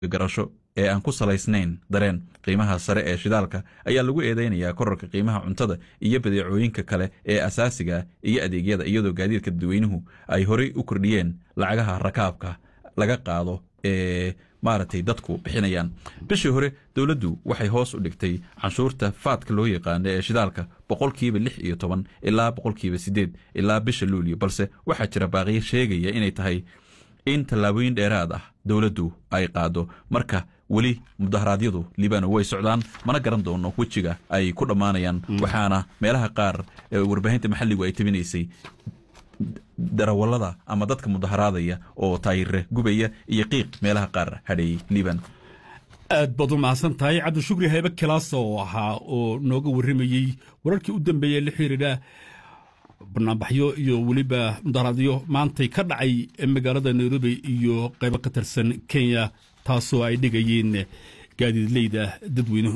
garasho ee aan ku salaysnayn dareen qiimaha sare ee shidaalka ayaa lagu eedeynayaa korarka qiimaha cuntada iyo badeecooyinka kale ee asaasiga iyo adeegyada iyadoo gaadiidka dadweynuhu ay horey u kordhiyeen lacagaha rakaabka laga qaado ee maaragtay dadku bixinayaan bishii hore dowladdu waxay hoos u dhigtay canshuurta faadka loo yaqaano ee shidaalka boqolkiiba lix iyo toban ilaa boqolkiiba sideed ilaa bisha luulyo balse waxaa jira baaqiyo sheegaya inay tahay in tallaabooyin dheeraad ah dowladdu ay qaado marka weli mudaharaadyadu liibano way socdaan mana garan doono wejiga ay ku dhammaanayaan waxaana meelaha qaar warbaahinta maxalligu ay tabinaysay darawallada ama dadka mudaharaadaya oo taayire gubaya iyo qiiq meelaha qaar hadheeyey liiban aad baad u mahadsan tahay cabdishukri haybe kilaasa oo ahaa oo nooga warramayey wararkii u dambeeyey la xiriira banaanbaxyo iyo weliba mudaharaadyo maantay ka dhacay magaalada nairobi iyo qaybo ka tirsan kenya taasoo ay dhigayeen gaadiidleyda dadweynuhu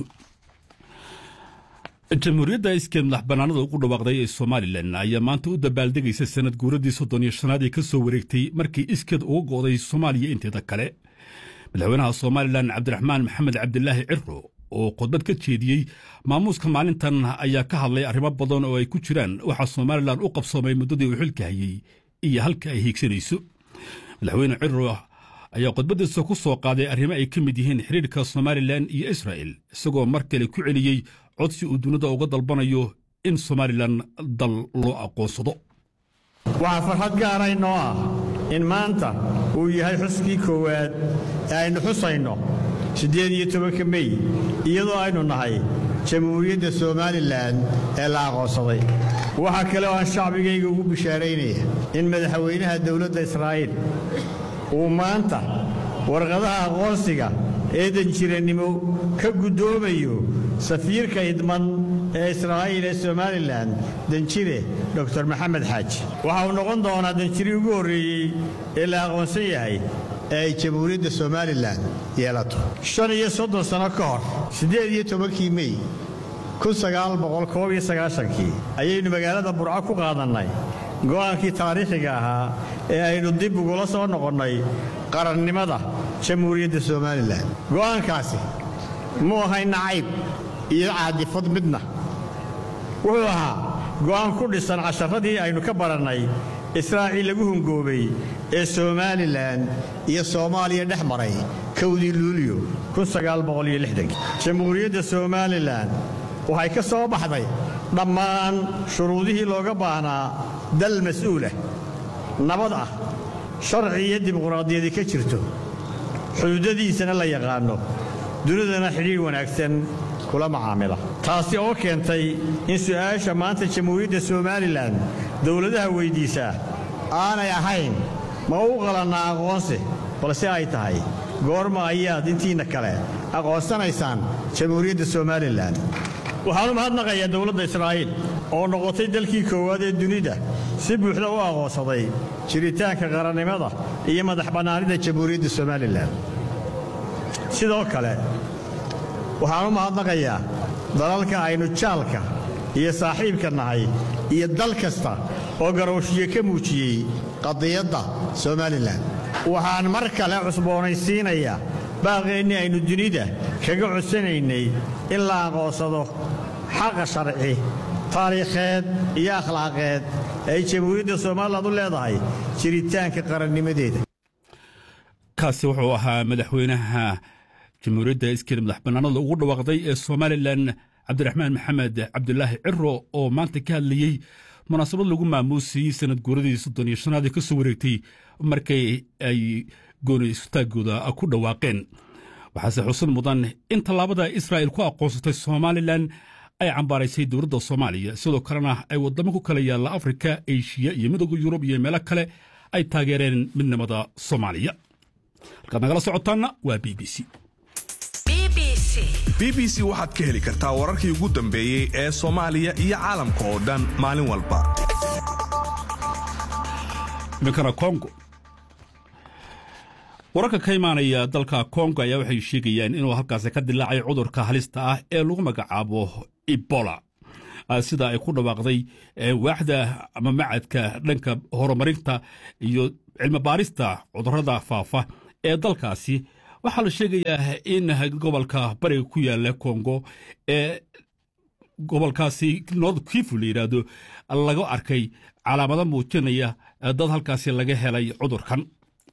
jamhuuriyadda iskeed madax bannaanada ugu dhawaaqday ee somalilan ayaa maanta u dabaaldegaysa sanad guuradii soddon iyo shanaad ee ka soo wareegtay markii iskeed uga go'day soomaaliya inteeda kale madaxweynaha somalilan cabdiraxmaan maxamed cabdilaahi ciro oo khudbad ka jeediyey maamuuska maalintan ayaa ka hadlay arrimo badan oo ay ku jiraan waxaa somalilan u qabsoomay muddadii uu xilka hayey iyo halka ay hiigsanayso madaxweyne ciro ayaa khudbaddiisa ku soo qaaday arrimo ay ka mid yihiin xidhiirka somalilan iyo israa'el isagoo mar kale ku celiyey codsi uu dunida uga dalbanayo in somalilan dal loo aqoonsado waxaa farxad gaara inoo ah in maanta uu yahay xuskii koowaad ee aynu xusayno siddeed iyo tobanka mey iyadoo aynu nahay jamhuuriyadda somalilan ee la aqoonsaday waxaa kale oo aan shacbigayga ugu bishaaraynaya in madaxweynaha dowladda israa'iil uu maanta warqadaha aqoonsiga ee danjirannimo ka guddoomayo safiirka idman ee israa'iil ee somalilan danjire dor maxamed xaaji waxa uu noqon doonaa danjirii ugu horreeyey ee la aqoonsan yahay ee ay jamhuuriyadda somalilan yeelato shan iyo soddon sano ka hor siddeed iyo tobankii mey kii ayaynu magaalada burco ku qaadannay go'aankii taariikhiga ahaa ee aynu dib ugula soo noqonnay qarannimada jamhuuriyadda somalilan go'aankaasi muu ahay nacayb iyo caadifad midna wuxuu ahaa go'aan ku dhisan casharadii aynu ka barannay israaciil lagu hungoobay ee somalilan iyo soomaaliya dhex maray kowdii luulyo jamhuuriyadda somalilan waxay ka soo baxday dhammaan shuruudihii looga baahnaa dal mas'uulah nabad ah sharci iyo dimuqraadiyadi ka jirto xuduudadiisana la yaqaanno dunidana xidhiidh wanaagsan kula macaamila taasi oo keentay in su'aasha maanta jamhuuriyadda somalilan dowladaha weyddiisaa aanay ahayn ma u qalannaa aqoonsi balse ay tahay goorma ayaad intiinna kale aqoonsanaysaan jamhuuriyadda somalilan waxaan u mahadnaqayaa dowladda israa'iil oo noqotay dalkii koowaad ee dunida si buuxda u aqoonsaday jiritaanka qarannimada iyo madax bannaanida jamhuuriyadda somalilan sidoo kale waxaan u mahadnaqayaa dalalka aynu jaalka iyo saaxiibka nahay iyo dal kasta oo garowshiyo ka muujiyey qadiyadda somalilan waxaan mar kale cusboonaysiinayaa baaqeennii aynu dunida kaga codsanaynay in la aqoonsado xaqa sharci taariikheed iyo akhlaaqeed ay jamhuuriyadda somalilan u leedahay jiritaanka qarannimadeeda kaasi wuxuu ahaa madaxweynaha jamhuuriyadda iskeed madax bannaanada ugu dhawaaqday ee somalilan cabdiraxmaan maxamed cabdulaahi ciro oo maanta ka hadlayey munaasabad lagu maamuusayey sanad guuradii soddon iyo shanaad ee ka soo wareegtay markay ay gooni istaaggooda ku dhawaaqeen waxaase xusan mudan in tallaabada israa'il ku aqoonsatay somalilan ay cambaaraysay dowladda soomaaliya sidoo kalena ay waddamo ku kala yaalla afrika eshiya iyo midooda yurub iyo meelo kale ay taageereen midnimada soomaaliya halkaad nagala socotaanna waa b b c b b c waxaad ka heli kartaa wararkii ugu dambeeyey ee soomaaliya iyo caalamka oo dhan maalin walba iminkana kongo wararka ka imaanaya dalka kongo ayaa waxay sheegayaan inuu halkaasi ka dilaacay cudurka halista ah ee lagu magacaabo ebola sida ay ku dhawaaqday waaxda ama macadka dhanka horumarinta iyo cilmi baarista cudurrada faafa ee dalkaasi waxaa la sheegayaa in gobolka bariga ku yaala kongo ee gobolkaasi north kifu la yidhaahdo laga arkay calaamado muujinaya dad halkaasi laga helay cudurkan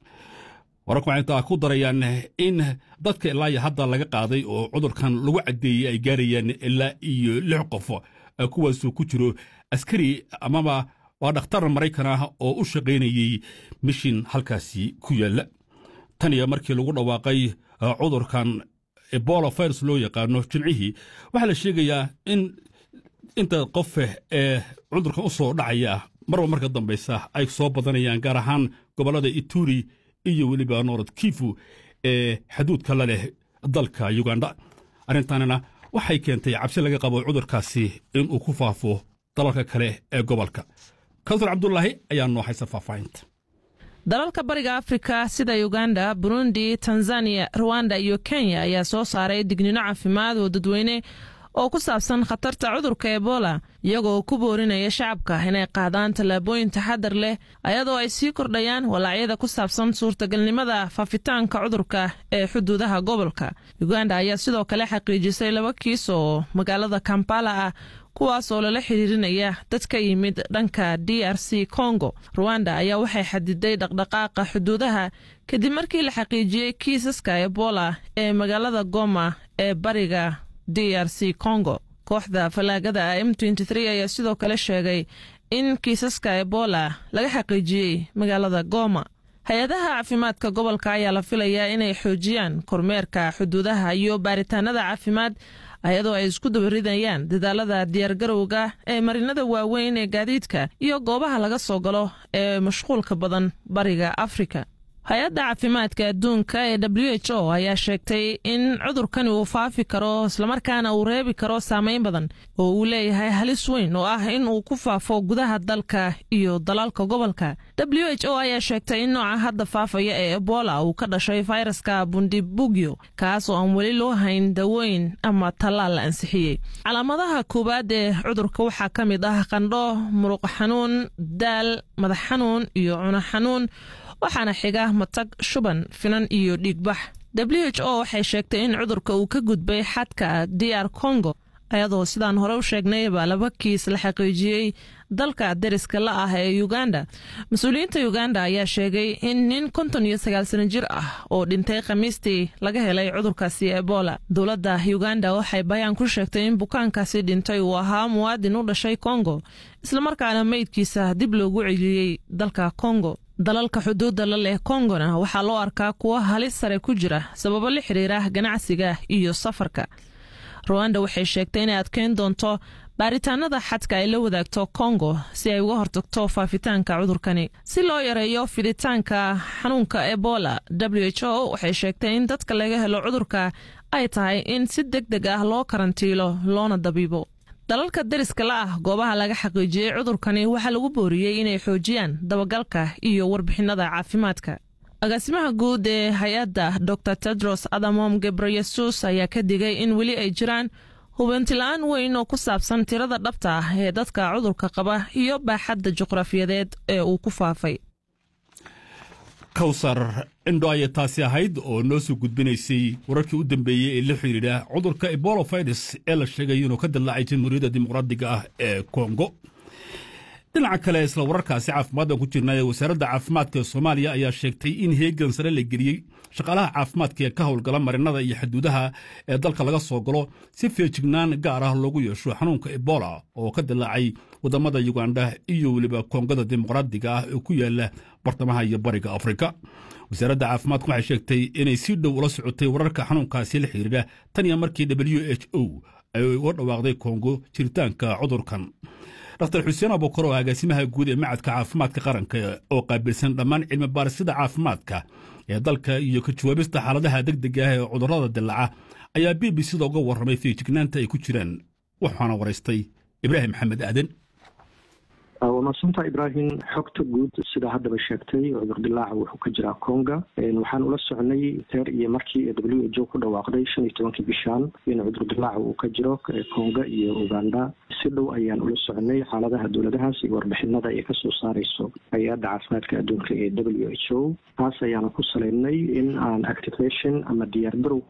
wararku waxay intaa ku darayaan in dadka ilaa iyo hadda laga qaaday oo cudurkan lagu caddeeyey ay gaarayaan ilaa iyo lix qof kuwaasuu ku jiro askari amaba waa dhakhtar maraykan ah oo u shaqaynayey mishin halkaasi ku yaalla tan iyo markii lagu dhawaaqay cudurkan ebola virus loo yaqaano jimcihii waxaa la sheegayaa in inta qof ee cudurkan u soo dhacaya marba marka dambaysa ay soo badanayaan gaar ahaan gobollada ituri iyo weliba noorad kifu ee xaduudka la leh dalka uganda arrintanina waxay keentay cabsi laga qabo cudurkaasi inuu ku faafo dalalka kale ee gobolka kawtar cabdulaahi ayaa noo haysa faahfaahinta dalalka bariga afrika sida uganda burundi tanzaniya ruwanda iyo kenya ayaa soo saaray dignino caafimaad oo dadweyne oo ku saabsan khatarta cudurka ebola iyagoo ku boorinaya shacabka inay qaadaan tallaabooyin taxadar leh ayadoo ay sii kordhayaan walaacyada ku saabsan suurtagalnimada faafitaanka cudurka ee xuduudaha gobolka uganda ayaa sidoo kale xaqiijisay laba kiis oo magaalada kampala ah kuwaas oo lala xiriirinaya dad ka yimid dhanka d r c congo ruwanda ayaa waxay xadiday dhaqdhaqaaqa xuduudaha kadib markii la xaqiijiyey kiisaska ebola ee magaalada goma ee bariga d r c congo kooxda fallaagada m ayaa sidoo kale sheegay in kiisaska ebola laga xaqiijiyey magaalada goma hay-adaha caafimaadka gobolka ayaa la filayaa inay xoojiyaan kormeerka xuduudaha iyo baaritaanada caafimaad ayadoo ay isku dabaridayaan dadaalada diyaargarowga ee marinada waaweyn ee gaadiidka iyo goobaha laga soo galo ee mashquulka badan bariga afrika hay-adda caafimaadka adduunka ee w h o ayaa sheegtay in cudurkani uu faafi karo islamarkaana uu reebi karo saameyn badan oo uu leeyahay halis weyn oo ah in uu ku faafo gudaha dalka iyo dalalka gobolka w h o ayaa sheegtay in nooca hadda faafaya ee ebola uu ka dhashay fayraska bundibugyo kaas oo aan weli loo hayn dawooyin ama tallaal la ansixiyey calaamadaha koowaad ee cudurka waxaa ka mid ah qandho muruq xanuun daal madax xanuun iyo cuno xanuun waxaana xiga matag shuban finan iyo dhiigbax w h o waxay sheegtay in cudurka uu ka gudbay xadka d r congo ayadoo sidaan hore u sheegnayba laba kiis la xaqiijiyey dalka deriska la ah ee uganda mas-uuliyiinta uganda ayaa sheegay in nin konton iyo sagaal sano jir ah oo dhintay khamiistii laga helay cudurkaasi ebola dowladda uganda waxay bayaan ku sheegtay in bukaankaasi dhintay uu ahaa muwaadin u dhashay congo islamarkaana meydkiisa dib loogu celiyey dalka congo dalalka xuduudda la leh kongona waxaa loo arkaa kuwo halis sare ku jira sababo la xiriira ganacsiga iyo safarka ruwanda waxay sheegtay inay adkeyn doonto baaritaanada xadka ay la wadaagto kongo si ay uga hortagto faafitaanka cudurkani si loo yareeyo fiditaanka xanuunka ebola w h o waxay sheegtay in dadka laga helo cudurka ay tahay in si deg deg ah loo karantiilo loona dabiibo dalalka deriska la ah goobaha laga xaqiijiyey cudurkani waxaa lagu booriyey inay xoojiyaan dabagalka iyo warbixinada caafimaadka agaasimaha guud ee hay-adda dor tedros adamom gebreyesus ayaa ka digay in weli ay jiraan hubanti-la-aan weyn oo ku saabsan tirada dhabta ah ee dadka cudurka qaba iyo baaxadda juqraafiyadeed ee uu ku faafay kawsar indho ayay taasi ahayd oo noo soo gudbinaysay wararkii u dambeeyey ee la xidhiidha cudurka ebola virus ee la sheegay inuu ka dillaacay jamhuuriyadda dimuqraadiga ah ee kongo dhinaca kale isla wararkaasi caafimaaddan ku jirnaa ee wasaaradda caafimaadka ee soomaaliya ayaa sheegtay in heegan sare la geliyey shaqaalaha caafimaadka ee ka howlgala marinada iyo xuduudaha ee dalka laga soo galo si feejignaan gaar ah loogu yeesho xanuunka ebola oo ka dillaacay waddamada yuganda iyo weliba koongada dimuqraadiga ah ee ku yaala bartamaha iyo bariga afrika wasaaradda caafimaadku waxay sheegtay inay si dhow ula socotay wararka xanuunkaasi la xiriira tan iyo markii w h o ay uga dhawaaqday kongo jiritaanka cudurkan dr xuseen abukar oo agaasimaha guud ee macadka caafimaadka qaranka oo qaabilsan dhammaan cilmi baarisada caafimaadka ee dalka iyo ka jawaabista xaaladaha degdega ah ee cudurrada dillaca ayaa b b c-da uga warramay feejignaanta ay ku jiraan waxaana waraystay ibraahim maxamed aaden waa madsanta ibraahim xogta guud sidaa haddaba sheegtay cudurdilaaca wuxuu ka jiraa conga waxaan ula socnay teer iyo markii w h o ku dhawaaqday shan iyo tobankii bishaan in cudurdilaaca uu ka jiro conga iyo uganda si dhow ayaan ula socnay xaaladaha dowladahaas iyo warbixinada ay kasoo saareyso hay-adda caafimaadka adduunka ee w h o taas ayaana ku saleynay in aan activation ama diyaargarow